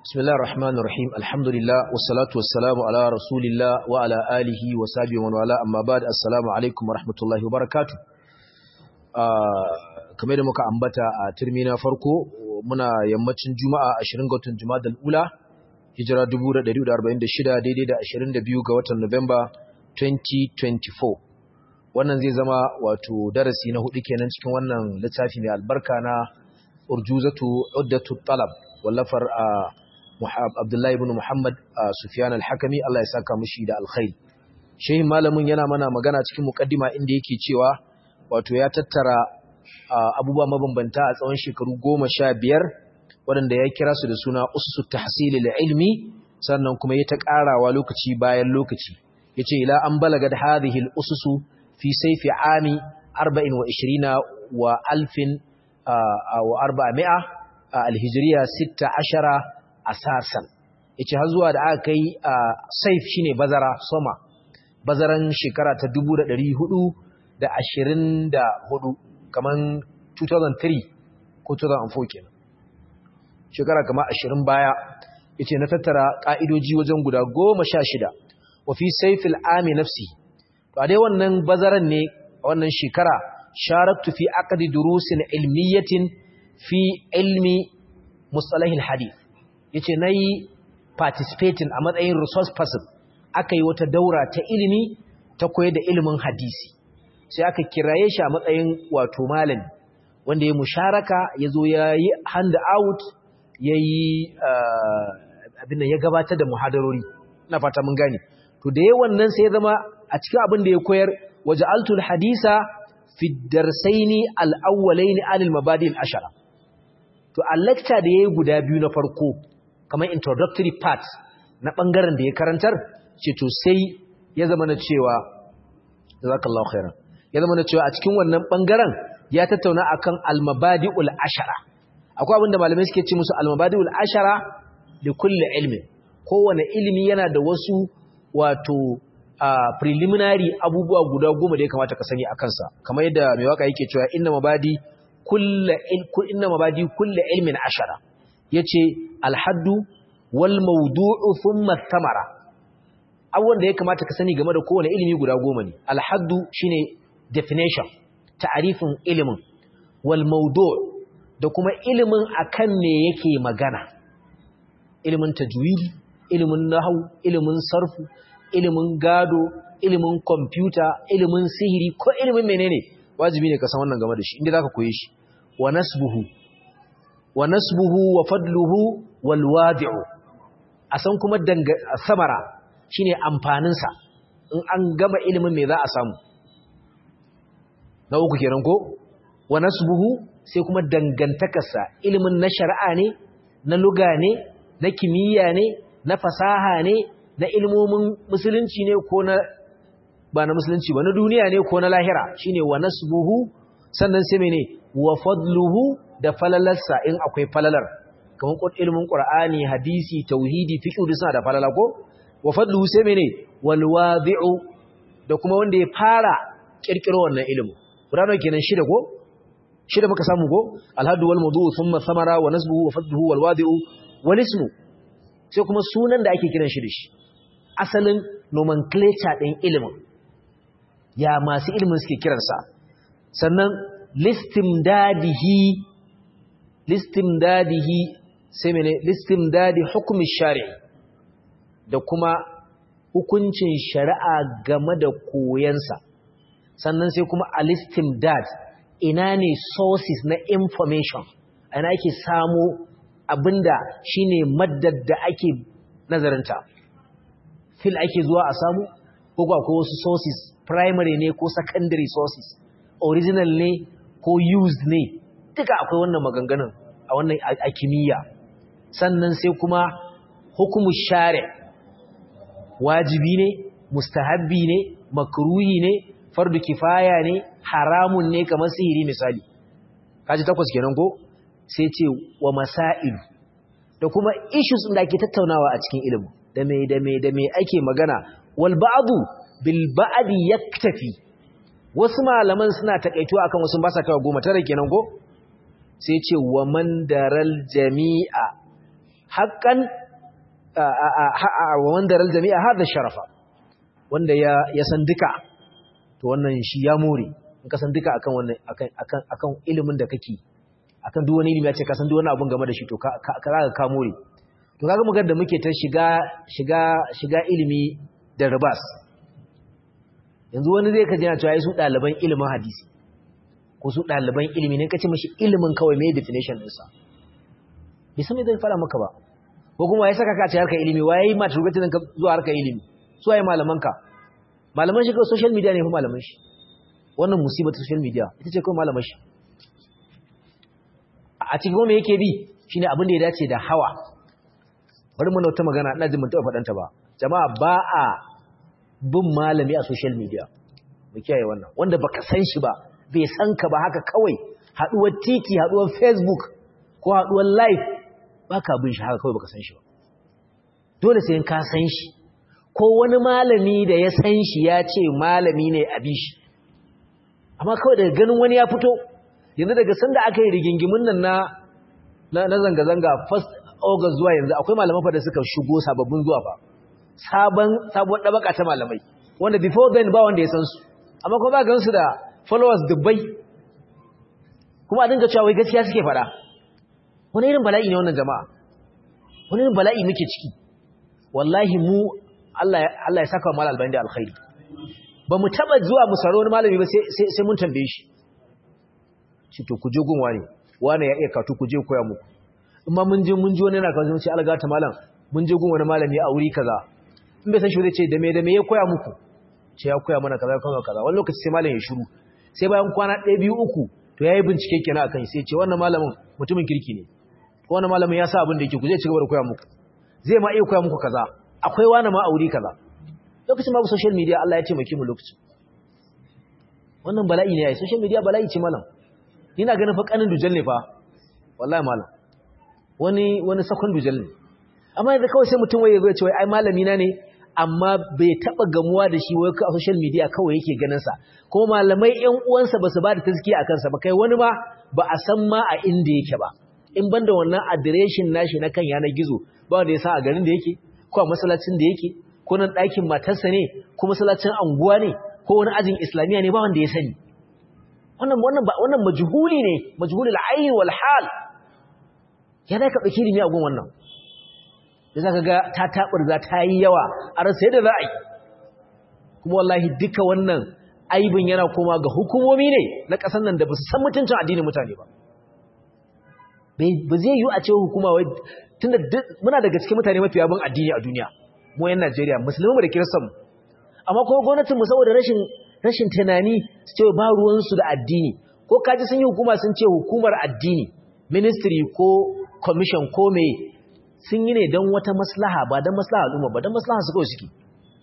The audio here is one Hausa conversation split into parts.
بسم الله الرحمن الرحيم الحمد لله والصلاة والسلام على رسول الله وعلى آله وصحبه ومن والاه أما بعد السلام عليكم ورحمة الله وبركاته kamar da muka ambata a turmi na farko muna yammacin juma'a 20 ga watan juma'a ula hijira 1446 daidai da 22 ga watan Nuwamba 2024 wannan zai zama wato darasi na hudu kenan cikin wannan littafi mai albarka na urjuzatu uddatu talab wallafar a Abdullahi ibn Muhammad Sufyan al-Hakami Allah ya saka mishi da alkhairi shehin malamin yana mana magana cikin mukaddima inda yake cewa wato ya tattara abubuwa mabambanta a tsawon shekaru goma sha biyar waɗanda ya kira su da suna usu tahsili ilmi sannan kuma ya ta ƙarawa lokaci bayan lokaci ya ce ila an balaga da hadhihi ususu fi saifi ami 24 wa alfin wa arba'a alhijiriya 16 asasan yace har zuwa da aka kai saif shine bazara soma bazaran shekara ta 1424 kaman 2003 ko 2004 kenan shekara kama 20 baya yace na tattara ka'idoji wajen guda 16 wa fi saifil ami nafsi to a dai wannan bazaran ne a wannan shekara sharaktu fi aqdi durusin ilmiyatin fi ilmi mustalahil hadith yace nayi participating a matsayin resource person aka yi wata daura ta ilimi ta koyar da ilimin hadisi sai aka kiraye shi a matsayin wato malami wanda ya musharaka ya zo ya yi hand out ya yi abin da ya gabatar da muhadarori na fata mun gane to da yawan nan sai ya zama a cikin abin da ya koyar waje altul hadisa fi darsaini al-awwalaini alil mabadi al-ashara to a lecture da yayi guda biyu na farko kamar introductory part na bangaren da ya karantar ce to sai ya zama na cewa jazakallahu khairan ya zama na cewa a cikin wannan bangaren ya tattauna akan al-mabadi'ul ashara akwai abinda malamai suke ce musu al-mabadi'ul ashara li kulli ilmin kowane ilimi yana da wasu wato preliminary abubuwa guda goma da ya kamata ka sani akan sa kamar yadda mai waka yake cewa inna mabadi kullu inna mabadi kulli ilmin ashara yace al-haddu wal mawdu'u thumma thamara abubuwan da ya kamata ka sani game da kowane ilimi guda goma ne alhaddu shine definition ta'arifin ilimin wal mawdu' da kuma ilimin akan me yake magana ilimin tajwid ilimin nahwu ilimin sarfu ilimin gado ilimin computer ilimin sihiri ko ilimin menene wajibi ne ka san wannan game da shi inda zaka koye shi wa nasbuhu wa nasbuhu wa fadluhu wal wadi'u a san kuma danga samara shine amfaninsa in an gama ilimin me za a samu na uku kenan ko wa nasbuhu sai kuma dangantakarsa ilimin na shari'a ne na luga ne na kimiyya ne na fasaha ne na ilmomin musulunci ne ko na ba na musulunci ba na duniya ne ko na lahira shine wa nasbuhu sannan sai mene wa fadluhu da falalarsa in akwai falalar kamar ilimin qur'ani hadisi tauhidi fiqh suna da falala ko wa fadluhu sai mene wal wadi'u da kuma wanda ya fara kirkiro wannan ilimi Qur'ani kenan shida ko shida muka samu ko alhadu wal mawdu'u thumma thamara wa nasbuhu wa fadluhu wal wadi'u wal ismu sai kuma sunan da ake kiran shi da shi asalin nomenclature din ilimin ya masu ilimin suke kiransa sannan listimdadihi listimdadihi sai mene listimdadi hukmi shari'i da kuma hukuncin shari'a game da koyansa sannan sai kuma alistimdad ina ne sources na information ina ake samu abinda shine maddar da ake nazarinta fil ake zuwa a samu ko akwai wasu sources primary ne ko secondary sources original ne ko used ne duka akwai wannan maganganun a wannan a kimiyya sannan sai kuma hukumu shari'a wajibi ne mustahabbi ne makruhi ne fardu kifaya ne haramun ne kamar sihiri misali kaji takwas kenan ko sai ce wa masail da kuma issues da ake tattaunawa a cikin ilimi da me da me da me ake magana wal ba'du bil ba'di yaktafi wasu malaman suna takaituwa akan wasu ba sa kawo goma tare kenan ko sai ce wa man daral jami'a haqqan wa wanda ral jami'a hada sharafa wanda ya ya san duka to wannan shi ya more in ka san duka akan wannan akan akan akan ilimin da kake akan duk wani ilimi ya ce ka san duk wani abun game da shi to ka ka ka more to kaga magana da muke ta shiga shiga shiga ilimi da ribas yanzu wani zai kaji na cewa su ɗaliban ilimin hadisi ko su ɗaliban ilimi ne kace mashi ilimin kawai mai definition ɗinsa bai san me zai fara maka ba ko kuma ya saka ka ce harkar ilimi waye yi mata rubutun ka zuwa harkar ilimi su waye malaman ka malaman shi kawai social media ne fa malaman shi wannan musibar social media ita ce kawai malaman shi a cikin kuma yake bi shine abin da ya dace da hawa bari mu nauta magana ina jin mun taɓa faɗanta ba jama'a ba a bin malami a social media mu kiyaye wannan wanda baka san shi ba bai san ka ba haka kawai haduwar titi haduwar facebook ko haduwar live baka bin shi haka kawai baka san shi ba dole sai ka san shi ko wani malami da ya san shi ya ce malami ne a bi shi amma kawai daga ganin wani ya fito yanzu daga sanda aka yi rigingimin nan na na zanga-zanga first august zuwa yanzu akwai malaman fa da suka shigo sababbin zuwa fa sabon sabuwar dabaka ta malamai wanda before then ba wanda ya san su amma kuma ba gansu da followers dubbai kuma a dinga cewa wai gaskiya suke fada wani irin bala'i ne wannan jama'a wani irin bala'i muke ciki wallahi mu Allah Allah ya saka mal albani da alkhairi ba mu taba zuwa mu saro wani malami ba sai sai mun tambaye shi shi to ku je gun wani wani ya iya katu ku je koya muku in ma mun je mun ji wani yana kawo sai alga ta malam mun je gun wani malami a wuri kaza in bai san shi zai ce da me da me ya koya muku ce ya koya mana kaza kaza kaza wani lokaci sai malam ya shiru sai bayan kwana ɗaya biyu uku to yayi bincike kenan akan sai ce wannan malamin mutumin kirki ne ko wannan malamin ya sa abin da yake ku zai ci gaba da koya muku zai ma iya koya muku kaza akwai wani ma aure kaza lokacin babu social media Allah ya taimake mu lokacin wannan bala'i ne yayi social media bala'i ce malam ina ganin fa kanin dujal ne fa wallahi malam wani wani sakon dujal ne amma yanzu kawai sai mutum waye zai ce wai ai malami na ne amma bai taba gamuwa da shi wai a social media kawai yake ganin sa kuma malamai ƴan uwansa basu ba da tazkiya akan sa ba kai wani ma ba a san ma a inda yake ba in banda wannan adireshin nashi na kan yanar gizo ba wanda ya sa a garin da yake ko a masallacin da yake ko nan ɗakin matarsa ne ko masallacin anguwa ne ko wani ajin islamiyya ne ba wanda ya sani wannan wannan wannan majhuli ne majhulul ayn wal hal ya da ka dauki ilimi a gun wannan da zaka ga ta taburza ta yi yawa a rasa yadda za a yi kuma wallahi duka wannan aibin yana koma ga hukumomi ne na ƙasar nan da ba su san mutuncin addinin mutane ba ba zai yi a ce hukuma wai tunda muna daga cikin mutane mafi yabon addini a duniya mu yan Najeriya musulmi da kiristanmu amma kuma gwamnatin mu saboda rashin rashin tunani su ce ba ruwan su da addini ko kaji sun yi hukuma sun ce hukumar addini ministry ko commission ko me sun yi ne don wata maslaha ba don maslaha al'umma ba don maslaha su kawai suke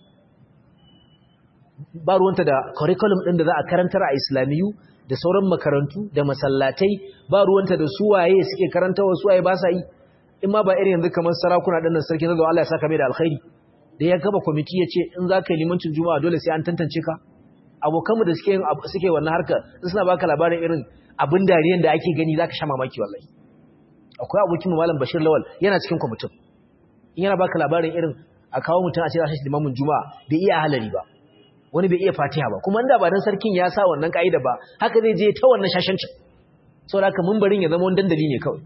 ba ruwanta da curriculum ɗin da za a karantar a islamiyu da sauran makarantu da masallatai ba ruwanta da suwaye suke karantawa suwaye ba sa yi in ma ba irin yanzu kamar sarakuna ɗin nan sarki zazo Allah ya saka mai da alkhairi da ya gaba kwamiti ya ce in za ka yi limancin juma'a dole sai an tantance ka abokanmu da suke suke wannan harkar in suna baka labarin irin abin dariyan da ake gani za ka sha mamaki wallahi akwai abokin mu malam Bashir Lawal yana cikin kwamitin in yana baka labarin irin a kawo mutum a ce za shi limamin juma'a bai iya halari ba wani bai iya fatiha ba kuma inda ba dan sarkin ya sa wannan kaida ba haka zai je ta wannan shashancin saboda haka mumbarin ya zama wani dandali ne kawai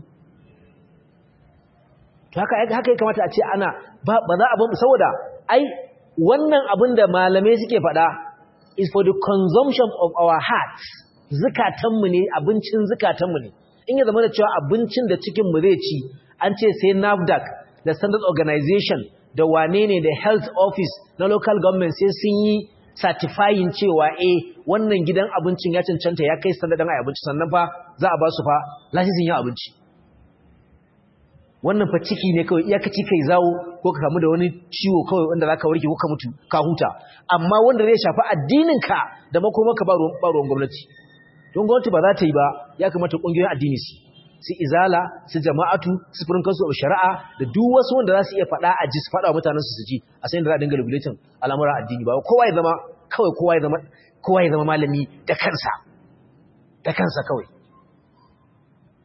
to haka haka ya kamata a ce ana ba za a ba saboda ai wannan abin da malamai suke faɗa is for the consumption of our hearts zukatanmu ne abincin zukatanmu ne in ya zama da cewa abincin da cikinmu zai ci an ce sai NAFDAC da Standard Organization da wane ne da Health Office na local government sai sun yi certifying cewa eh wannan gidan abincin ya cancanta ya kai standard ɗin abinci sannan fa za a ba su fa lasisin yin abinci wannan fa ciki ne kawai iyakaci kai zawo ko ka kamu da wani ciwo kawai wanda zaka warke ko ka mutu ka huta amma wanda zai shafi addinin ka da makomaka ba ruwan gwamnati don gwamnati ba za ta yi ba ya kamata kungiyoyin addini su su izala su jama'atu su furin kansu a shari'a da duk wasu wanda za su iya faɗa a ji su faɗa mutanen su su ji a sayin da za a dinga regulating al'amuran addini ba kowa ya zama kawai kowa ya zama kowa ya zama malami da kansa da kansa kawai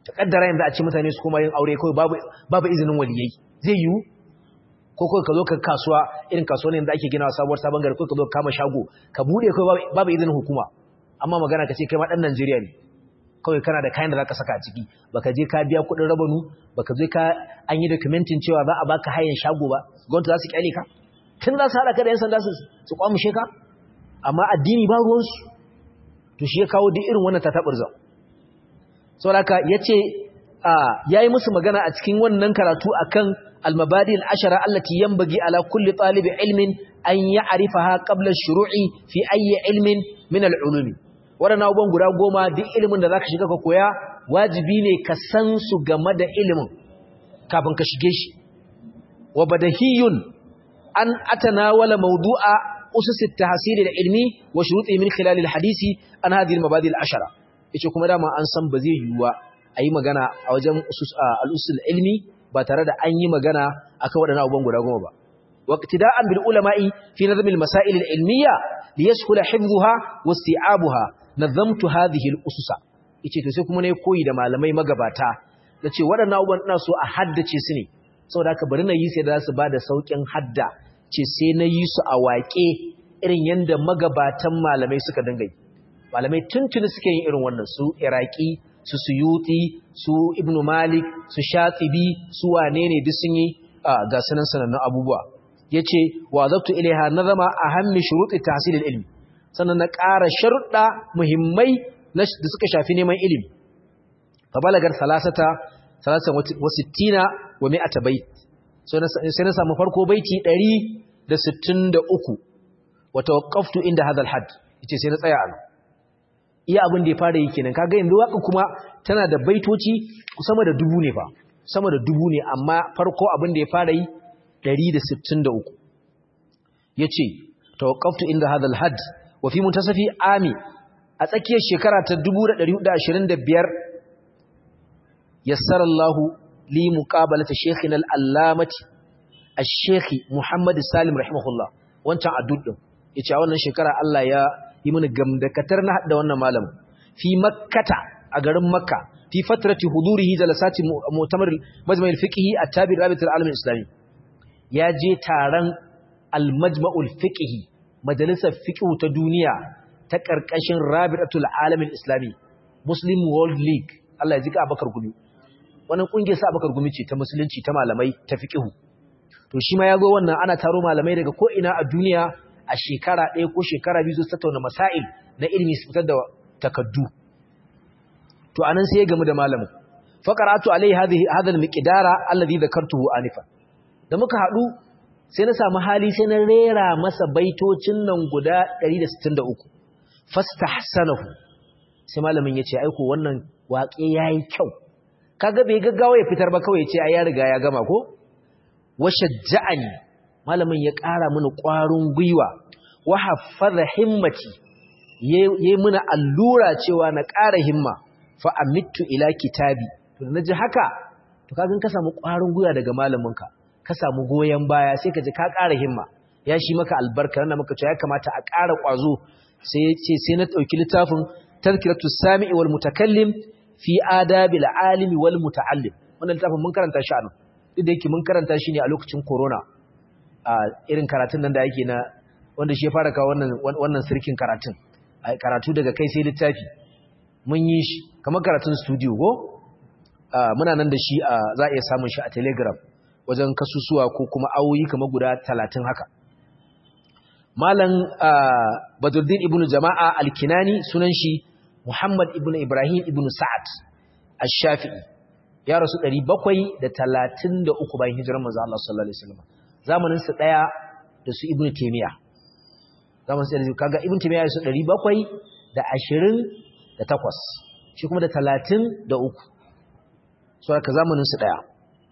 ta kaddara yanzu a ce mutane su koma yin aure kawai babu babu izinin waliyai zai yiwu ko kawai ka zo ka kasuwa irin kasuwa ne da ake gina sabuwar sabon gari ko ka zo ka kama shago ka bude kawai babu izinin hukuma amma magana ka ce kai ma dan Najeriya ne kawai kana da kayan da zaka saka a ciki baka je ka biya kuɗin rabanu baka je ka an yi documentin cewa za a baka hayan shago ba gwamnati za su kyale ka tun za su haɗa ka da yan sanda su su kwamushe ka amma addini ba ruwansu to shi ya kawo duk irin wannan tataɓarza saboda haka yace yayi musu magana a cikin wannan karatu akan al-mabadi al-ashara allati yanbaghi ala kulli talib ilmin an ya'rifaha qabla ash-shuru'i fi ayyi ilmin min al-ulum wadannan abubuwan guda goma duk ilimin da zaka shiga ka koya wajibi ne ka san su game da ilimin kafin ka shige shi wa badahiyun an atanawala mawdu'a usus at-tahsil al-ilmi wa shuruti min khilal al-hadisi an hadhihi al-mabadi al-ashara yace kuma dama an san ba zai yiwuwa ayi magana a wajen usus al-usul ilmi ba tare da an yi magana akan waɗannan abubuwan guda goma ba waqtida'an bil ulama'i fi nazm al-masail al-ilmiyya liyashkula hifdhuha wa isti'abuha nazamtu hadhihi al-ususa yace to sai kuma ne koyi da malamai magabata nace waɗannan abubuwan ina so a haddace su ne saboda haka bari na yi sai da su bada saukin hadda ce sai na yi su a waƙe irin yanda magabatan malamai suka dinga yi malamai tuntuni suke yin irin wannan su iraki su suyuti su ibnu malik su shatibi su wane ne duk sun yi ga sanan sanannun abubuwa yace wa zabtu ilaiha nazama ahammi shuruti tahsil ilmi sannan na ƙara sharuɗa muhimmai da suka shafi neman ilimi fa balagar salasata salasan wa sittina wa mi'ata bait sai na samu farko baiti 163 wa tawaqqaftu inda hadha al-hadd yace sai na tsaya a iya abin da ya fara yi kenan kaga yanzu waka kuma tana da baitoci sama da dubu ne fa sama da dubu ne amma farko abin da ya fara yi 163 yace tawaqqaftu inda hadha al-hadd wa fi muntasafi ami a tsakiyar shekara ta 1425 yassara Allah li muqabalata shaykhina al-allamati ash-shaykh Muhammad Salim rahimahullah wancan addud din yace a wannan shekara Allah ya yi mini gamdakatar na hada wannan malam fi makkata a garin makka fi fatrati hudurihi jalasati mu'tamar majma' al-fiqhi at-tabi rabit al-alam al-islami ya je taron al-majma' al-fiqhi majalisar fiqh ta duniya ta karkashin rabitul alam al-islami muslim world league Allah ya jika abakar gumi wannan kungiyar sa abakar gumi ce ta musulunci ta malamai ta fiqh to shi ma yago wannan ana taro malamai daga ko ina a duniya a shekara ɗaya ko shekara biyu su tattauna masail na ilimi su fitar da takaddu to anan sai ya gamu da malamin faqaratu alai hadhihi hadha almiqdara alladhi dhakartuhu anifa da muka hadu sai na samu hali sai na rera masa baitocin nan guda 163 fastahsanahu sai malamin yace aiko wannan waƙe yayi kyau kaga bai gaggawa ya fitar ba kawai yace ai ya riga ya gama ko washajja'ani malamin ya ƙara mini ƙwarin gwiwa wa haffaza himmati yayi mini allura cewa na ƙara himma fa amittu ila kitabi to naji haka to kaga ka samu ƙwarin gwiwa daga malaminka ka samu goyen baya sai ka ji ka ƙara himma ya shi maka albarka nan maka cewa ya kamata a ƙara ƙwazo sai ce sai na ɗauki littafin tazkiratu sami'i wal mutakallim fi adabil alimi wal muta'allim wannan littafin mun karanta shi a nan duk da yake mun karanta shi ne a lokacin corona a irin karatun nan da yake na wanda shi ya fara kawo wannan wannan sirkin karatun karatu daga kai sai littafi mun yi shi kamar karatun studio go muna nan da shi a za a iya samun shi a telegram wajen kasusuwa ko kuma awoyi kamar guda talatin haka malam badruddin ibnu jama'a alkinani sunan shi muhammad ibnu ibrahim ibnu sa'ad ash-shafi'i ya rasu 733 bayan hijirar manzo Allah sallallahu alaihi wasallam zamanin su daya da su ibnu taymiya zamanin su kaga ibnu taymiya ya rasu 728 shi kuma da 33 so haka zamanin su daya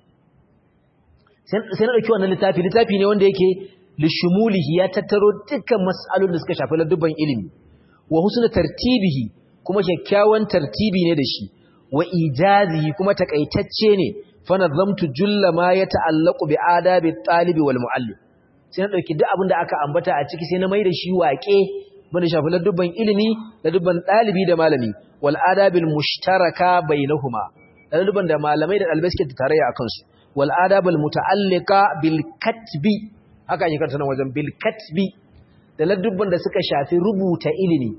sai na dauki wannan littafi littafi ne wanda yake lishumulihi ya tattaro dukkan mas'alolin da suka shafi ladubban ilimi wa husna tartibihi kuma kyakkyawan tartibi ne da shi wa ijazihi kuma takaitacce ne fa nazamtu julla ma ya ta'allaqu bi adabi talibi wal muallim sai na dauki duk abin da aka ambata a ciki sai na mai da shi waƙe bane shafi ladubban ilimi ladubban dalibi da malami wal adabil mushtaraka bainahuma ladubban da malamai da dalibai suke tarayya akan su wal adabul muta'alliqa bil katbi haka yake karanta wajen bil katbi da ladubban da suka shafi rubuta ilimi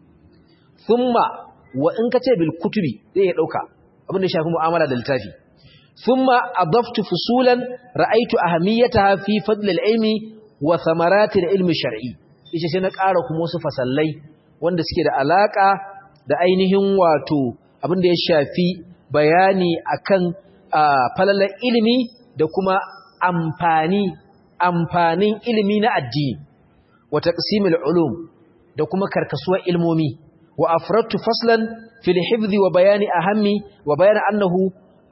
thumma wa in kace bil kutubi zai ya dauka abin da shafi mu'amala da littafi thumma adaftu fusulan ra'aytu ahamiyataha fi fadl al-ilmi wa thamarati al-ilmi shar'i yace sai na ƙara kuma wasu fasallai wanda suke da alaka da ainihin wato abin da ya shafi bayani akan falalar ilimi da kuma amfani amfanin ilimi na addini wa taqsimul ulum da kuma karkasuwar ilmomi wa afradtu faslan fil hifdhi wa bayani ahammi wa bayani annahu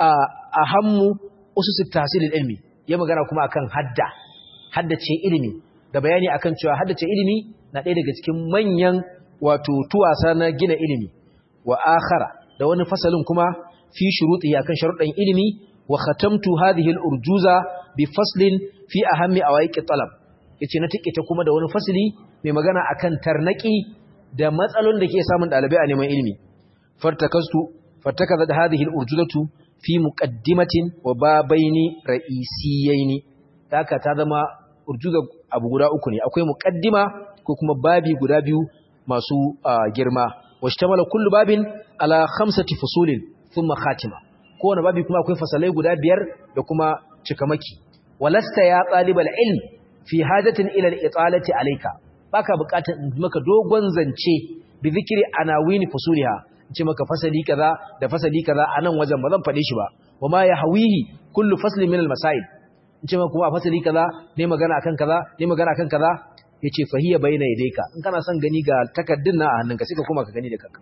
ahammu usus at-tahsil ilmi ya magana kuma akan hadda haddace ilimi da bayani akan cewa haddace ilimi na ɗaya daga cikin manyan wato tuwasa na gina ilimi wa akhara da wani fasalin kuma fi shuruti akan sharuɗan ilimi wa khatamtu hadhihi al-urjuza bi faslin fi ahammi awaiqi talab yace na tikita kuma da wani fasli mai magana akan tarnaki da matsalolin da ke samun dalibai a neman ilimi fartakastu fartakaza hadhihi al-urjuzatu fi muqaddimatin wa babaini ra'isiyaini haka ta zama urjuza abu guda uku ne akwai muqaddima ko kuma babi guda biyu masu girma washtamala kullu babin ala khamsati fusulin thumma khatima kowane babi kuma akwai fasalai guda biyar da kuma cikamaki walasta ya talibal ilm fi hajatin ila al-italati alayka baka bukatar in maka dogon zance bi zikri anawini fusuliha ce maka fasali kaza da fasali kaza anan wajen ba zan fade shi ba wama yahwihi kullu faslin min al-masail ce maka kuma fasali kaza ne magana akan kaza ne magana akan kaza yace fahiya bayna yadayka in kana son gani ga takaddun na a hannunka sai ka koma ka gani da kanka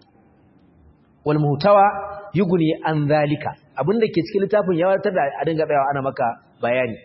wal muhtawa yughni an zalika abinda ke cikin littafin ya wartar da a dinga tsayawa ana maka bayani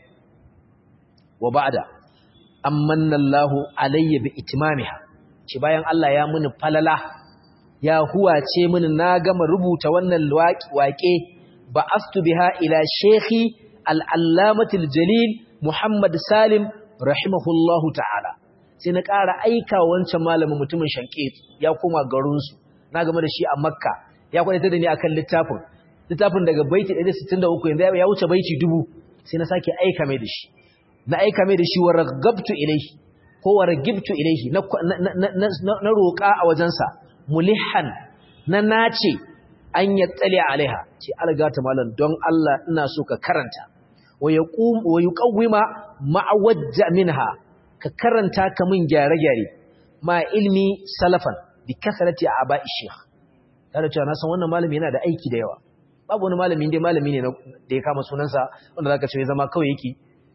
wa ba'da amanna Allahu alayya bi itmamiha ce bayan Allah ya muni falala ya huwace mini na gama rubuta wannan waƙe ba astu biha ila shekhi al'allamatul jalil Muhammad Salim rahimahullahu ta'ala sai na ƙara aika wancan malamin mutumin shanke ya koma garinsu na game da shi a makka ya kwanata da ni akan littafin littafin daga baiti 163 yanzu ya wuce baiti dubu sai na sake aika mai da shi na aika mai da shi wa ragabtu ilaihi ko wa ragibtu ilaihi na roƙa a wajensa mulihan na nace an ya tsale alaiha ce algata malam don Allah ina so ka karanta wa yuqawwima ma'awajja minha ka karanta ka min gyare-gyare ma ilmi salafan bi kasarati aba'i sheikh tare cewa na san wannan malami yana da aiki da yawa babu wani malami dai malami ne da ya kama sunansa wanda zaka ce zama kawai yake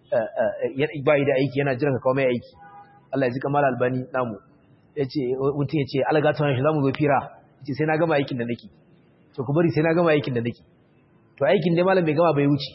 bai da aiki yana jiran ka kawo mai aiki Allah ya ji kamar albani namu yace mutum yace algata wannan shi zamu zo fira yace sai na gama aikin da nake to ku bari sai na gama aikin da nake to aikin dai malam bai gama bai wuce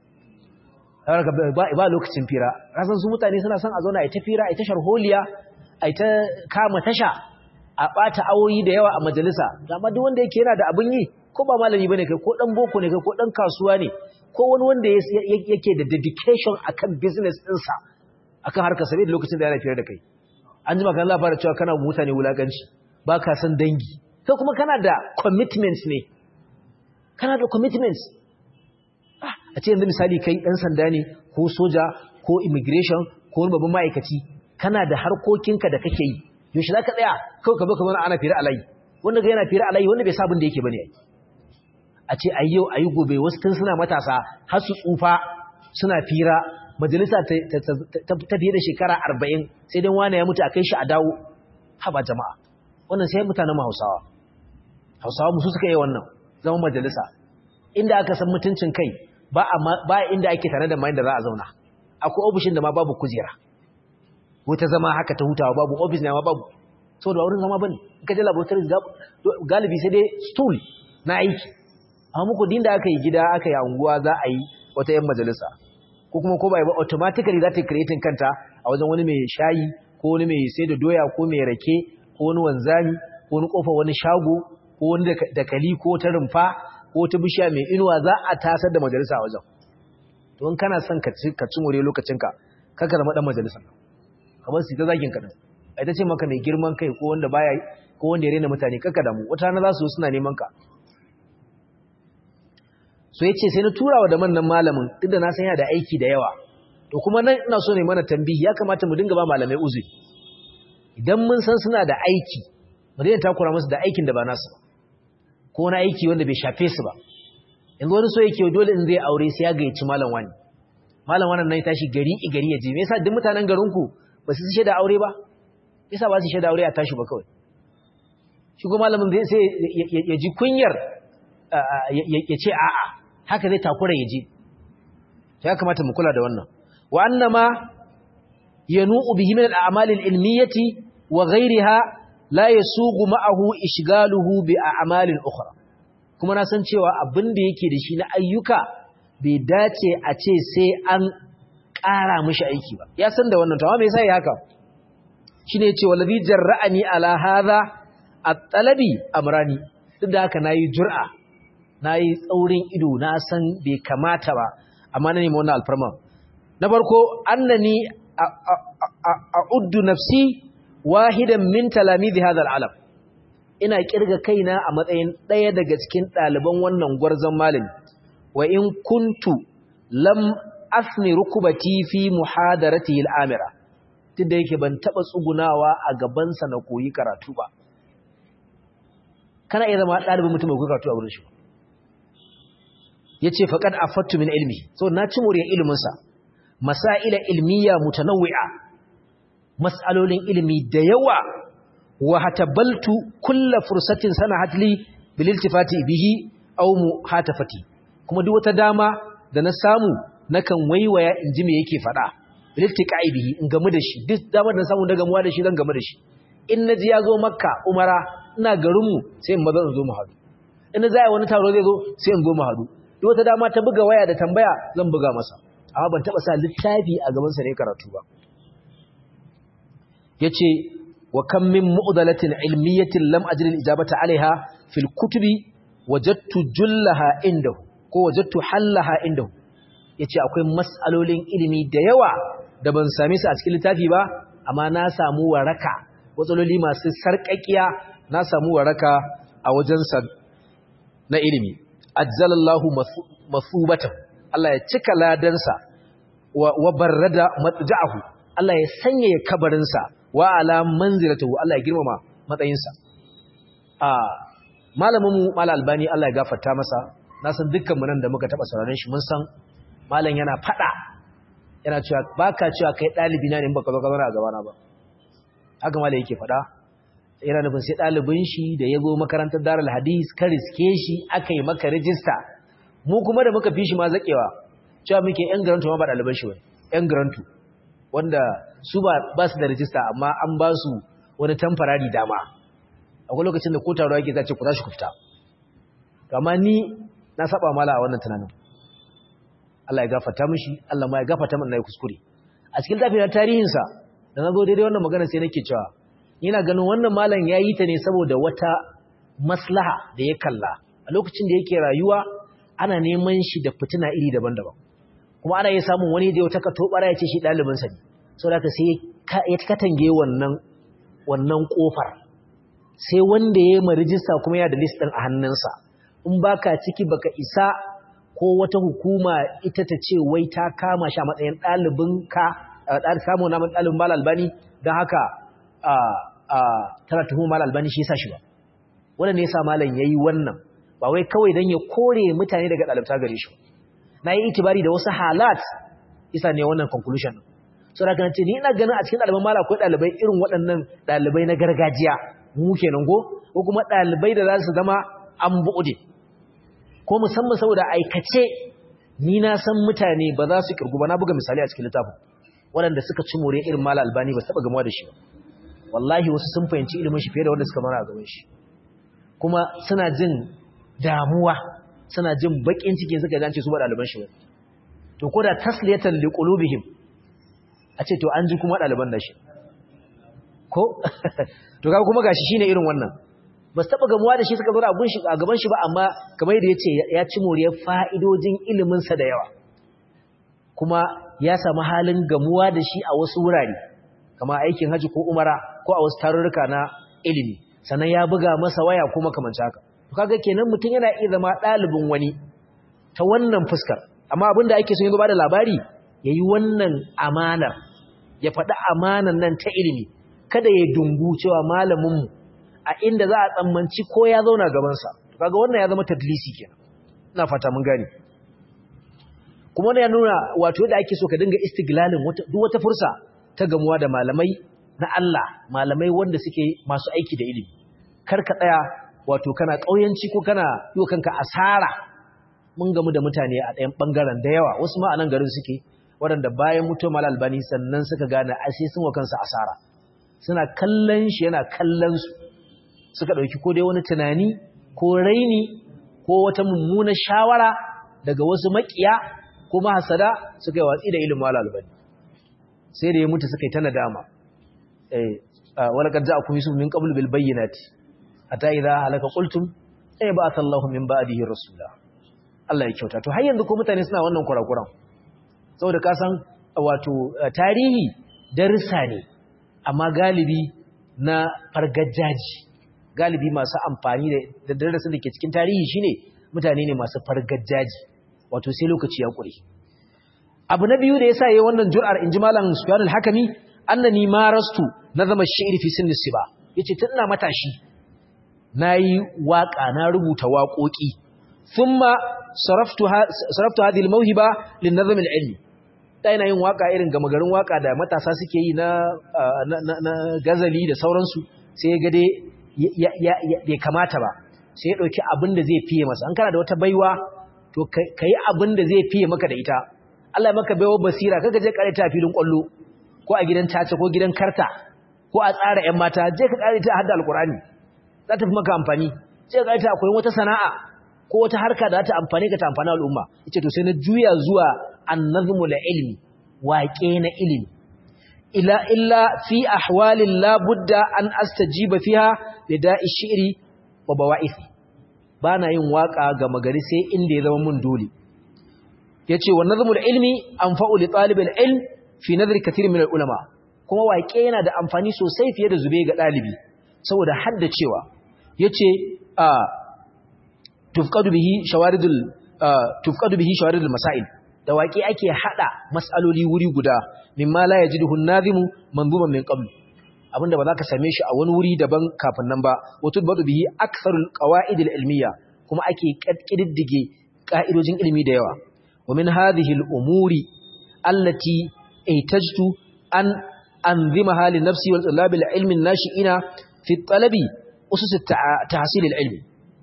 ba ba lokacin fira kasan su mutane suna son a zauna a ta fira a ta sharholiya a ta kama tasha a bata awoyi da yawa a majalisa amma duk wanda yake yana da abin yi ko ba malami bane kai ko dan boko ne kai ko dan kasuwa ne ko wani wanda yake da dedication akan business ɗinsa akan harkar sabi da lokacin da yana fira da kai an ji maka Allah fara cewa kana mutane wulakanci ba ka san dangi kai kuma kana da commitments ne kana da commitments a ce yanzu misali kai dan sanda ne ko soja ko immigration ko wani babban ma'aikaci kana da harkokinka da kake yi yaushe za ka tsaya kawai ka zo kamar ana fira alayi wanda ga yana fira alayi wanda bai sabon da yake bane a ce a yau a yi gobe wasu tun suna matasa har su tsufa suna fira majalisa ta fiye da shekara arba'in sai dai wane ya mutu a kai shi a dawo haba jama'a wannan sai mutanen hausawa hausawa musu suka yi wannan zama majalisa inda aka san mutuncin kai ba inda ake tare da mayan da za a zauna akwai ofishin da ma babu kujera wata zama haka ta hutawa babu ofis ne ma babu sau da wurin zama bane in ka je laboratory galibi sai dai stool na aiki amma muku din da aka yi gida aka yi anguwa za a yi wata yan majalisa ko kuma ko ba ba automatically za ta creating kanta a wajen wani mai shayi ko wani mai sai da doya ko mai rake ko wani wanzami ko wani kofa wani shago ko wani dakali ko ta rumfa ko ta bishiya mai inuwa za a tasar da majalisa a wajen to in kana son ka ci ka ci more lokacinka kaka zama dan majalisa kamar su ta zagin ka din ai ta ce maka mai girman kai ko wanda baya ko wanda ya rena mutane kaka damu wata na za su suna neman ka so yace sai na turawa da mannan malamin duk da na san yana da aiki da yawa to kuma nan ina so ne mana tambihi ya kamata mu dinga ba malamai uzuri idan mun san suna da aiki mu daina takura musu da aikin da ba nasu ba ko wani aiki wanda bai shafe su ba yanzu wani so yake dole in zai aure sai ya gayyaci malam wani malam wannan nan tashi gari i gari ya je me yasa duk mutanen garin ku ba su shaida aure ba yasa ba su shaida aure a tashi ba kawai shi ko malamin zai sai ya ji kunyar ya ce a'a haka zai takura ya je ya kamata mu kula da wannan wa annama yanu'u bihi min al-a'mal al-ilmiyati wa ghayriha la yasugu ma'ahu ishgaluhu bi a'malin ukhra kuma na san cewa abin da yake da shi na ayyuka bai dace a ce sai an ƙara mishi aiki ba ya san da wannan tawa me yasa ya haka shine yace wallazi jarra'ani ala hadha at-talabi amrani duk da haka nayi jur'a nayi tsaurin ido na san bai kamata ba amma na nemi wannan alfarma na farko annani a'uddu nafsi wahidan min talamidi hadha al-alam ina kirga kaina a matsayin ɗaya daga cikin ɗaliban wannan gwarzon malami wa in kuntu lam asni rukubati fi muhadaratihi al-amira tunda yake ban taba tsugunawa a gaban sa na koyi karatu ba kana iya zama ɗalibin mutum mai koyi karatu a wurin shi yace faqad afattu min ilmi so na ci muriyar ilimin sa masaila ilmiya mutanawwi'a mas'alolin ilimi da yawa wa hatabaltu kulla fursatin sanahat li bil iltifati bihi aw muhatafati kuma duk wata dama da na samu nakan waiwaya in ji me yake faɗa bil iltiqai bihi in gamu da shi duk damar da samu daga muwa da shi zan gamu da shi in naji ya zo makka umara ina garin mu sai in maza in zo mu hadu in na zai wani taro zai zo sai in zo mu hadu duk wata dama ta buga waya da tambaya zan buga masa amma ban taba sa littafi a gaban sa ne karatu ba yace wa kam min mu'dalatin ilmiyatin lam ajri al-ijabata alaiha fil kutubi wajadtu jullaha indahu ko wajadtu hallaha indahu yace akwai mas'alolin ilimi da yawa da ban same su a cikin littafi ba amma na samu waraka watsaloli masu sarƙaƙiya na samu waraka a wajensa na ilimi ajjalallahu masubatan Allah ya cika ladansa wa barrada matja'ahu Allah ya sanya ya kabarinsa wa ala manzilatahu Allah ya girmama matsayinsa a malamin mu mal albani Allah ya gafarta masa na san dukkan mu nan da muka taba sauraron shi mun san malam yana fada yana cewa baka cewa kai dalibi na ne baka zo ka zauna a gaba na ba haka malam yake fada yana nufin sai dalibin shi da ya zo makarantar Darul Hadis ka riske shi aka yi maka rijista mu kuma da muka fi shi ma zakewa cewa muke yan garantu ma ba daliban shi bane yan garantu wanda su ba su da rijista amma an ba su wani tamfarari dama akwai lokacin da ko taro yake zace ku za shi ku fita amma ni na saba mala a wannan tunanin Allah ya gafarta mishi Allah ma ya gafarta min nayi kuskure a cikin tafiyar tarihin sa da nazo daidai wannan magana sai nake cewa ina ganin wannan malam yayi ta ne saboda wata maslaha da ya kalla a lokacin da yake rayuwa ana neman shi da fitina iri daban-daban kuma ana iya samun wani da ya taka tobara ya ce shi ɗalibinsa ne sau da sai ya katange wannan wannan ƙofar sai wanda ya yi ma rijista kuma ya da list ɗin a hannunsa in baka ciki baka isa ko wata hukuma ita ta ce wai ta kama shi a matsayin ɗalibinka samun namun ɗalibin mal albani don haka tana tuhu mal albani shi sa shi ba wanda ne ya sa malam ya yi wannan ba wai kawai don ya kore mutane daga ɗalibta gare shi na yi itibari da wasu halat isa ne wannan conclusion so da kan ce ni ina ganin a cikin ɗaliban mala akwai ɗalibai irin waɗannan ɗalibai na gargajiya mu kenan go ko kuma ɗalibai da za su zama an buɗe ko musamman saboda aikace ni na san mutane ba za su kirgu ba na buga misali a cikin littafin waɗanda suka ci more irin mala albani ba su taɓa gamuwa da shi ba wallahi wasu sun fahimci ilimin shi fiye da wanda suka mara a gaban shi kuma suna jin damuwa suna jin bakin cikin suka jance su ba ɗaliban shi ba to ko da tasliyatan liqulubihim a ce to an ji kuma ɗaliban da shi ko to kaga kuma gashi shine irin wannan ba su taɓa gamuwa da shi suka zo a gaban shi ba amma kamar yadda ya ce ya ci moriyar fa'idojin iliminsa da yawa kuma ya samu halin gamuwa da shi a wasu wurare kama aikin haji ko umara ko a wasu tarurruka na ilimi sannan ya buga masa waya ko makamanci haka to kaga kenan mutum yana iya zama ɗalibin wani ta wannan fuskar amma abinda ake so yanzu ba da labari yayi wannan amanar ya faɗi amanar nan ta ilimi kada ya dungu cewa malamin mu a inda za a tsammanci ko ya zauna gaban sa kaga wannan ya zama tadlisi kenan ina fata mun gane kuma wannan ya nuna wato yadda ake so ka dinga istiglalin duk wata fursa ta gamuwa da malamai na Allah malamai wanda suke masu aiki da ilimi kar ka tsaya wato kana kauyanci ko kana yi kanka asara mun gamu da mutane a ɗayan ɓangaren da yawa wasu ma a nan garin suke waɗanda bayan mutuwar mal albani sannan suka gane a sai sun wa kansa asara suna kallon shi yana kallon su suka ɗauki ko dai wani tunani ko raini ko wata mummunar shawara daga wasu makiya ko mahasada suka yi watsi da ilimin mal albani sai da ya mutu suka yi ta nadama eh wala kad ja'akum yusuf min qabl bil bayyinati ata idha halaka qultum ay ba'atha Allahu min ba'dihi rasula Allah ya kyauta to har yanzu ko mutane suna wannan kurakuran saboda ka san wato tarihi darsa ne amma galibi na fargajaji galibi masu amfani da darasin da ke cikin tarihi shine mutane ne masu fargajaji wato sai lokaci ya kure abu na biyu da yasa yayin wannan jur'ar inji malam Sufyan al-Hakimi annani marastu nazama shi'r fi sinni siba yace tun ina matashi nayi waka na rubuta waƙoƙi thumma saraftu saraftu hadhihi al-mawhiba lin-nazm al-ilmi da ina yin waka irin gama garin waka da matasa suke yi na na gazali da sauransu sai ga dai bai kamata ba sai ya dauki abin da zai fiye masa an kana da wata baiwa to kai abin da zai fiye maka da ita Allah ya maka baiwa basira kaga je kare ta filin kwallo ko a gidan tace ko gidan karta ko a tsara ƴan mata je ka kare ta hadda alqur'ani za ta fi maka amfani je ka kare ta akwai wata sana'a ko wata harka da za ta amfane ka ta amfani al'umma yace to sai na juya zuwa annazmu la ilmi waƙe na ilimi ila illa fi ahwalin la budda an astajiba fiha lida'i shi'ri wa bawa'ithi bana yin waka ga magari sai inda ya zama mun dole yace wa nazmul ilmi anfa'u li talibil ilm fi nadri kathir min ulama kuma waƙe yana da amfani sosai fiye da zube ga dalibi saboda hadda cewa yace a tufqadu bihi shawaridul tufqadu bihi shawaridul masail da waƙe ake hada mas'aloli wuri guda mimma la yajiduhu an-nazimu manzuman min qabl abinda ba za ka same shi a wani wuri daban kafin nan ba wato badu bihi aktharul qawaid al-ilmiya kuma ake kididdige ka'idojin ilimi da yawa wa min hadhihi al-umuri allati ihtajtu an anzimaha li nafsi wal talab al-ilmi an-nashi'ina fi talabi usus at-tahsil al-ilmi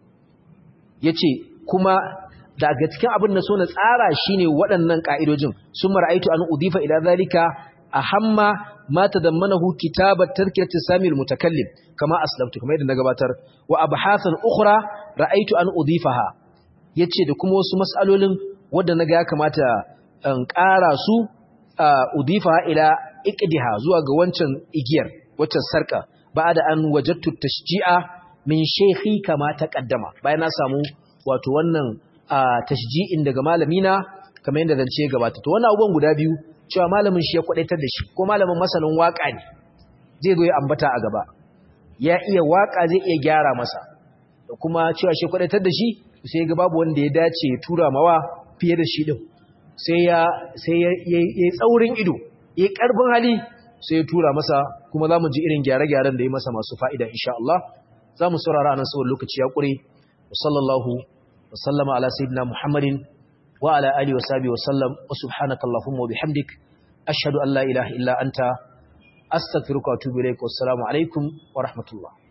yace kuma daga cikin abin da so na tsara shine waɗannan ka'idojin sun mara'aitu an udifa ila zalika ahamma ma tadammanahu kitabat tadhkirat sami almutakallim kama aslamtu kamar yadda na gabatar wa abhathan ukhra ra'aitu an udifaha yace da kuma wasu mas'alolin wanda naga ya kamata in ƙara su udifa ila iqdiha zuwa ga wancan igiyar wancan sarka ba'da an wajadtu tashji'a min shaykhi kama taqaddama bayan na samu wato wannan tashji'in daga malamina kamar yadda zance gabata to wannan abubuwan guda biyu cewa malamin shi ya kwadaitar da shi ko malamin masanin waka ne zai zo ya ambata a gaba ya iya waka zai iya gyara masa da kuma cewa shi kwadaitar da shi sai ga babu wanda ya dace ya tura mawa fiye da shi din sai ya sai ya yi tsaurin ido ya karfin hali sai ya tura masa kuma zamu ji irin gyare-gyaren da ya masa masu fa'ida insha Allah zamu saurara anan saboda lokaci ya kure sallallahu wa sallama ala sayyidina muhammadin وعلى آله وصحبه وسلم وسبحانك اللهم وبحمدك أشهد أن لا إله إلا أنت أستغفرك وأتوب إليك والسلام عليكم ورحمة الله